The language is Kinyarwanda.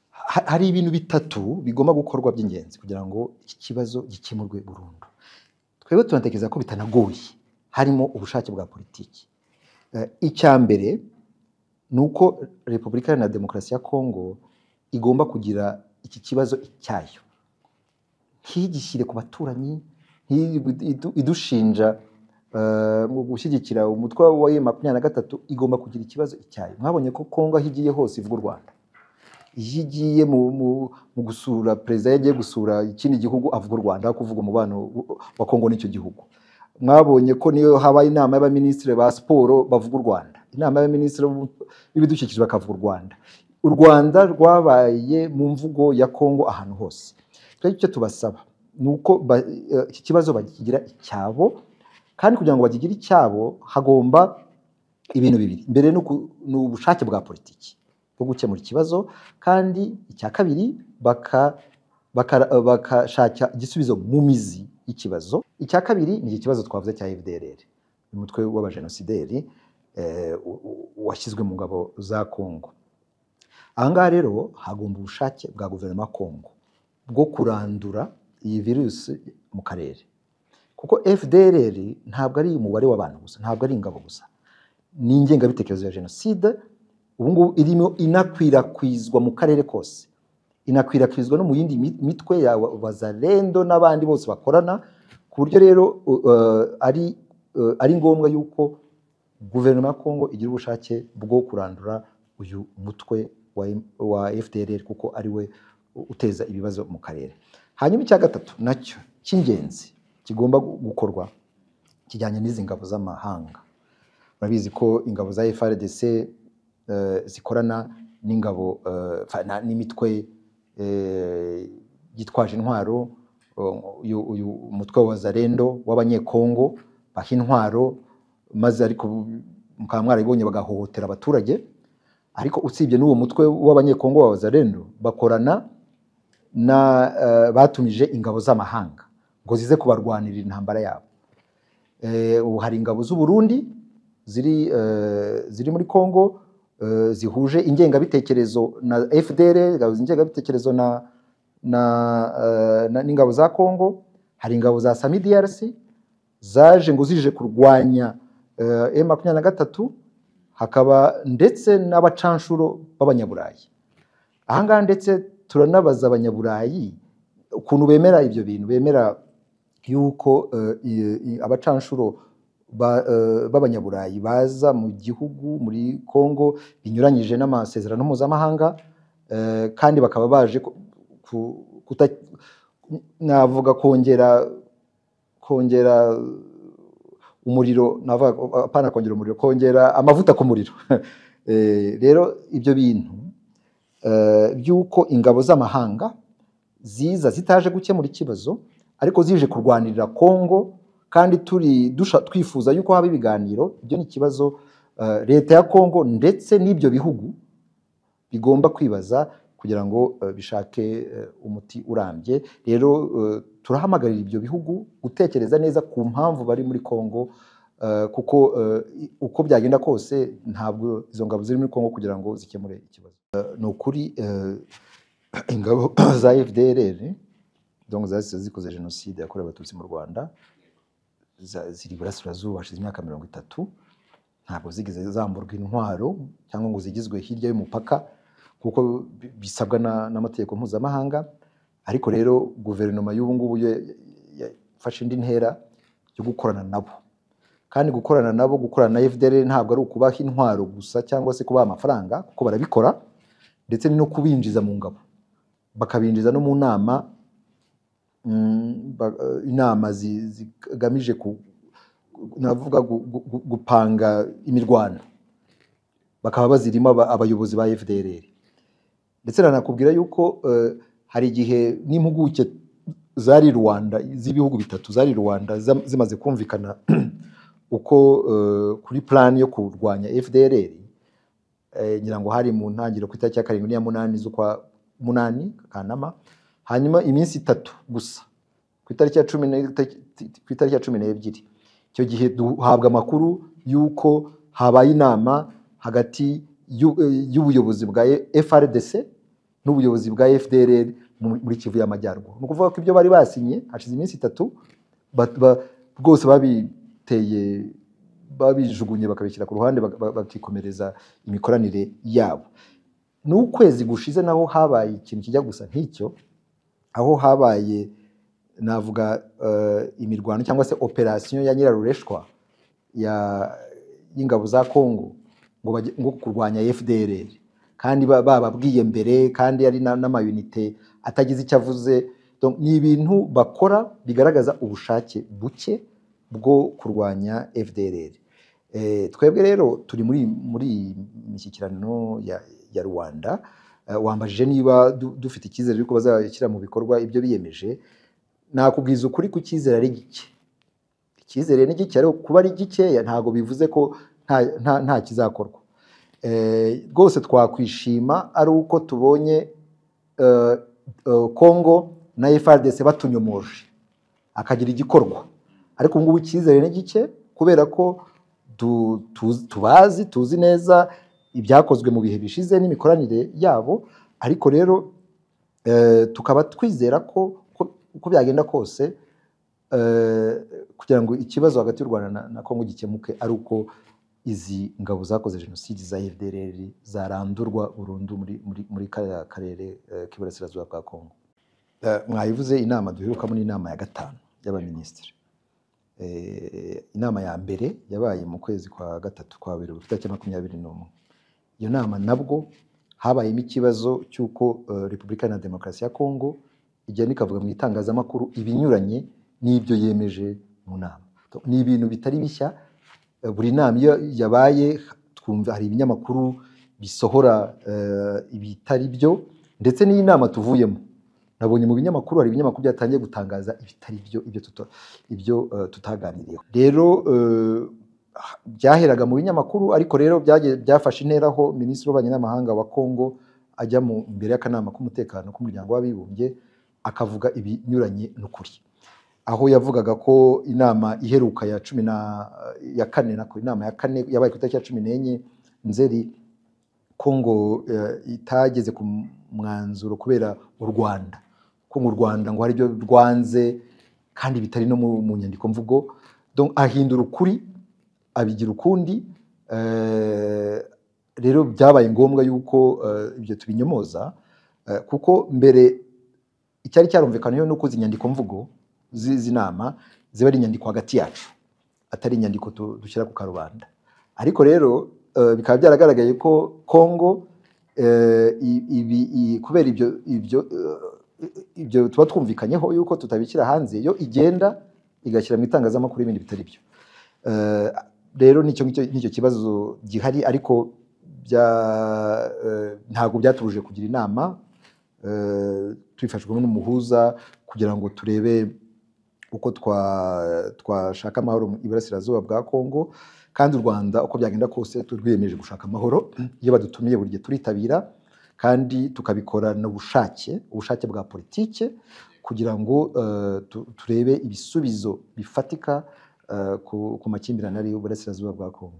ha- hari ibintu bitatu bigomba gukorwa by'ingenzi kugira ngo iki kibazo gikemurwe burundu twebwe tunatekereza ko bitanagoye harimo ubushake bwa politiki Eh, icya mbere ni uko repubulika Iharanira demokarasi ya kongo igomba kugira iki kibazo icyayo ntigishyire ku baturanyi ntiyibu- idu- idushinja eh, mu gushyigikira umutwe wa makumyabiri na gatatu igomba kugira ikibazo icyayo mwabonye ko kongo aho igiye hose ivuga u rwanda iyo igiye mu, mu, mu gusura perezida iyo agiye gusura ikindi gihugu avuga u Rwanda aho kuvuga umubano wa Kongo n'icyo gihugu mwabonye ko niyo habaye inama y'abaminisitiri ba siporo bavuga u Rwanda inama y'abaminisitiri b'u- b'ibidukikije bakavuga u Rwanda u Rwanda rwabaye mu mvugo ya Kongo ahantu hose twebwe icyo tubasaba ni uko ba- eh, iki kibazo bakigira icyabo kandi kugira ngo bagigire icyabo hagomba ibintu bibiri mbere ni uku- ni ubushake bwa politiki bwo gukemura ikibazo kandi icya kabiri baka- baka- eh, bakashaka igisubizo mu mizi y'ikibazo icya kabiri ni iki kibazo twavuze cya fdrr umutwe w'abajenosideri eh, u- u- washyizwe mu ngabo za kongo aha ngaha rero hagomba ubushake bwa guverinoma ya kongo bwo kurandura iyi virusi mu karere kuko fdrr ntabwo ari umubare w'abantu gusa ntabwo ari ingabo gusa ni ingengabitekerezo ya jenoside ubu ngubu irimo inakwirakwizwa mu karere kose inakwirakwizwa no mu yindi mi- mitwe ya wa- wazalendo n'abandi bose bakorana ku buryo rero u- eh, ari eh, ari ngombwa yuko guverinoma ya kongo igira ubushake bwo kurandura uyu mutwe wa, M- wa fdrr kuko ari we u- uteza ibibazo mu karere hanyuma icya gatatu nacyo cy'ingenzi kigomba gu- gukorwa kijyanye n'izi ngabo z'amahanga murabizi ko ingabo za FRDC eh, zikorana n'ingabo eh, fa- na- n'imitwe eh, yitwaje intwaro o- uyu uyu mutwe wa Zarendo w'abanyekongo baha intwaro maze ariko mukaba mwarabibonye bagahohotera abaturage ariko usibye n'uwo mutwe w'abanyekongo wa Zarendo bakorana na eh, batumije ingabo z'amahanga ngo zize kubarwanirira intambara yabo Eh, ubu hari ingabo z'u Burundi ziri eh, ziri muri Kongo eh, zihuje ingengabitekerezo na FDL ingabo ingengabitekerezo na na, eh, na n'ingabo za Kongo hari ingabo za Sami DRC zaje ngo zije kurwanya eh, M23 hakaba ndetse n'abacanshuro b'abanyaburayi ahangaha ndetse turanabaza abanyaburayi ukuntu bemera ibyo bintu bemera yuko eh, i- i- abacanshuro ba- eh, b'abanyaburayi baza mu gihugu muri Kongo binyuranyije n'amasezerano mpuzamahanga eh, kandi bakaba baje ku- ku- kuta- navuga kongera kongera umuriro navuga apana kongera umuriro kongera amavuta ku muriro Eh, rero ibyo bintu eh, by'uko ingabo z'amahanga ziza zitaje gukemura ikibazo ariko zije kurwanirira Kongo kandi turi dusha- twifuza yuko haba ibiganiro ibyo ni ikibazo eh, leta ya Kongo ndetse n'ibyo bihugu bigomba kwibaza kugira ngo eh, bishake eh, umuti urambye rero eh, turahamagarira ibyo bihugu gutekereza neza ku mpamvu bari muri Kongo eh, kuko eh, i- uko byagenda kose ntabwo izo ngabo ziri muri Kongo kugira ngo zikemure ikibazo Eh, ni ukuri eh, ingabo za FDLR donc zahise zikoze jenoside yakorewe abatutsi mu rwanda za- ziri iburasirazuba hashize imyaka mirongo itatu ntabwo zigeze zamburwa intwaro cyangwa ngo zigizwe hirya y'umupaka kuko bi- bisabwa na- n'amategeko mpuzamahanga ariko rero guverinoma y'ubu ngubu ya- ya- yafashe indi ntera yo gukorana nabo kandi gukorana nabo gukorana na FDLR ntabwo ari ukubaha intwaro gusa cyangwa se kubaha amafaranga kuko barabikora ndetse no kubinjiza mu ngabo bakabinjiza no mu nama mm, ba- eh, inama zi- zigamije ku ku- navuga gu- gu- gu- gupanga imirwano bakaba bazirimo aba- abayobozi ba FDLR ndetse nanakubwira yuko eh, hari igihe n'impuguke zari Rwanda z'ibihugu bitatu zari Rwanda zam- zimaze kumvikana uko eh, kuri plan yo kurwanya FDLR eh, ngira ngo hari mu ntangiriro ku itariki ya karindwi n'iya munani z'ukwa munani Kanama hanyuma iminsi itatu gusa ku itariki ya cumi ne- ku itariki ya cumi n'ebyiri icyo gihe duhabwa amakuru y'uko habaye inama hagati y'u- eh, y'ubuyobozi bwa FRDC n'ubuyobozi bwa fdrr mu- muri kivu y'amajyaruguru ni ukuvuga ko ibyo bari basinye hashize iminsi itatu ba- ba- bwose babiteye babijugunye bakabishyira ku ruhande bak- bak- bakikomereza imikoranire yabo n'ukwezi gushize naho habaye ikintu kijya gusa nk'icyo aho habaye navuga eh, imirwano cyangwa se operasiyo ya nyirarureshwa ya- y'ingabo za Kongo ngo bajye- ngo kurwanya FDLR kandi ba- bababwiye mbere kandi ari na- n'amayunite atagize icyo avuze Donc, ni ibintu bakora bigaragaza ubushake buke bwo kurwanya FDLR Eh, twebwe rero turi muri muri iyi mishyikirano ya, ya Rwanda Eh, wambajije niba du- dufite icyizere yuko bazashyira mu bikorwa ibyo biyemeje nakubwiza ukuri ku cyizere ari gike icyizere ni gike ariko kuba ari gikeya ntabwo bivuze ko nta, nta, nta kizakorwa Eh, rwose twakwishima ari uko tubonye eh, eh, Congo na FRDC batunyomoje akagira igikorwa ariko ubu ngubu icyizere ni gike kubera ko tu- tu- tubazi tuzi neza ibyakozwe mu bihe bishize n'imikoranire yabo ariko rero eh, tukaba twizera ko ko- uko byagenda kose eh, kugira ngo ikibazo hagati y'u Rwanda na, na Kongo gikemuke ari uko izi ngabo zakoze jenoside za FDLR zarandurwa burundu muri, muri, muri kariya karere eh, k'iburasirazuba bwa Kongo. Eh, mwayivuze inama duherukamo ni inama ya gatanu y'abaminisitiri. Eh, inama ya mbere yabaye mu kwezi kwa gatatu kwa Werurwe tariki ya makumyabiri n'umwe. Iyo nama nabwo habayemo ikibazo cy'uko eh, Repubulika na Demokarasi ya Kongo igenda ikavuga mu itangazamakuru ibinyuranye n'ibyo yemeje mu nama. Ni ibintu bitari bishya, eh, buri nama iyo yabaye twumva hari ibinyamakuru bisohora eh, ibitari byo ndetse n'iyi nama tuvuyemo. Nabonye mu binyamakuru hari ibinyamakuru byatangiye gutangaza ibitari byo ibyo, tuta- ibyo eh, tutaganiriyeho. Rero eh, byaheraga mu binyamakuru ariko rero byagiye- byafashe intera aho minisitiri w'ububanyi n'amahanga wa Kongo ajya mu imbere y'akanama k'umutekano k'umuryango w'abibumbye akavuga ibinyuranye n'ukuri aho yavugaga ko inama iheruka ya cumi na ya kane nako inama ya kane yabaye ku itariki ya cumi n'enye nzeri Kongo eh, itageze ku mwanzuro kubera u Rwanda ko mu Rwanda ngo hari ibyo rwanze kandi bitari no mu, mu nyandiko mvugo donc ahindura ukuri abigira ukundi eh, rero byabaye ngombwa yuko eh, ibyo tubinyomoza eh, kuko mbere icyari cyarumvikanaho ni uko izi nyandiko mvugo zi- z'inama ziba ari inyandiko hagati yacu atari inyandiko tu- dushyira ku karubanda ariko rero eh, bikaba byaragaragaye ko kongo eh, i- ibi- i- kubera ibyo ibyo eh, ibyo tuba twumvikanyeho yuko tutabishyira hanze yo igenda igashyira mu itangazamakuru ibindi bitari byo Eh, rero nicyo ngicyo- nicyo kibazo gihari ariko bya eh, ntabwo byaturuje kugira inama eh, tubifashijwemo n'umuhuza kugira ngo turebe uko twa- twashaka amahoro mu iburasirazuba bwa Kongo kandi u Rwanda uko byagenda kose turwiyemeje gushaka amahoro iyo badutumiye buri gihe turitabira kandi tukabikorana ubushake ubushake bwa politike kugira ngo eh, tu- turebe ibisubizo bifatika eh, ku ku makimbirane ari iburasirazuba bwa Kongo